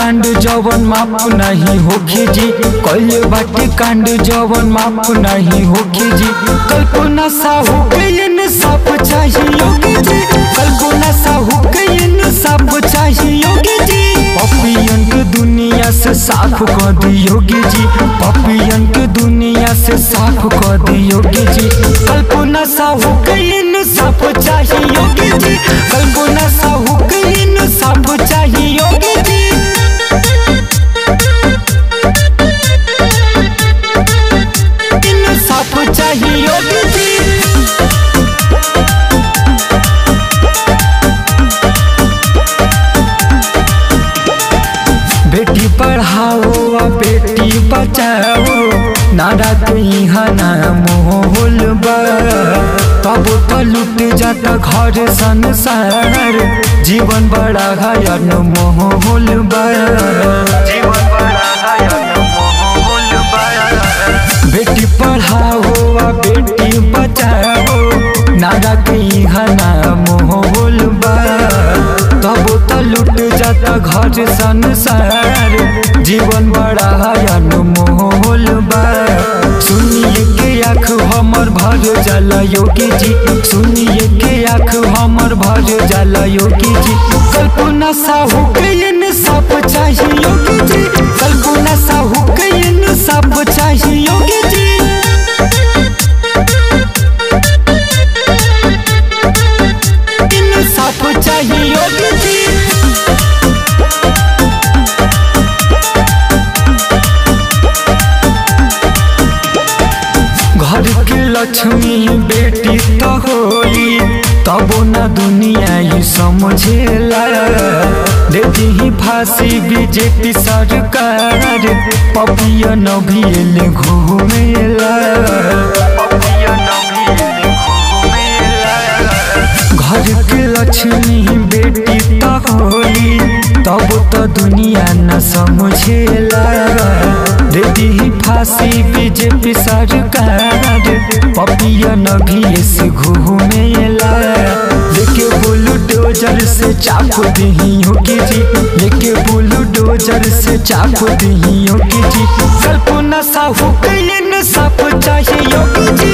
कांड जवन माफ नहीं होखे जी कैले बाटे कांड जवन माफ नहीं होखे जी कल्पना साहू के इंसाफ चाहिए योगी जी कल्पना साहू के इंसाफ चाहिए योगी जी पपियन के दुनिया से साफ कर दी योगी जी पपियन के दुनिया से साफ कर दी योगी जी कल्पना साहू के इंसाफ चाहिए योगी जी कल्पना साहू के इंसाफ चाहिए योगी जी इंसाफ चाहिए योगी जी बेटी पढ़ाओ आ बेटी बचाओ नारा यहाँ ना मोहल बा तब तो लुट जाता घर संसार जीवन बड़ा घायल मोहल बा जीवन बड़ा घायल मोहल बा बेटी पढ़ाओ आ बेटी बचाओ नारा यहाँ ना मोहल बा तब तो लुट जाता घर संसार जीवन बड़ा हयन मोहल बा सुनिए के आँख हमर भर जाला योगी जी सुनिए के आँख हमर भर जाला योगी जी कल्पना साहू के इंसाफ चाहिए योगी जी कल्पना साहू के इंसाफ चाहिए योगी जी इंसाफ चाहिए योगी जी घर के लक्ष्मी बेटी तो होली तबो न दुनिया ही समझेला दे दी फांसी बीजेपी सरकार पपिया न भी एले घूमेला पपिया न भी एले घूमेला घर के लक्ष्मी बेटी तो होली तब तो दुनिया न समझेला दे दी फांसी बीजेपी सरकार पपिया न भी ऐसे घूमेला लेके बोलू डोजर से चाप दही होगी जी लेके बोलू डोजर से चाप दही होगी जी कल्पना साहू के इंसाफ चाहिए योगी जी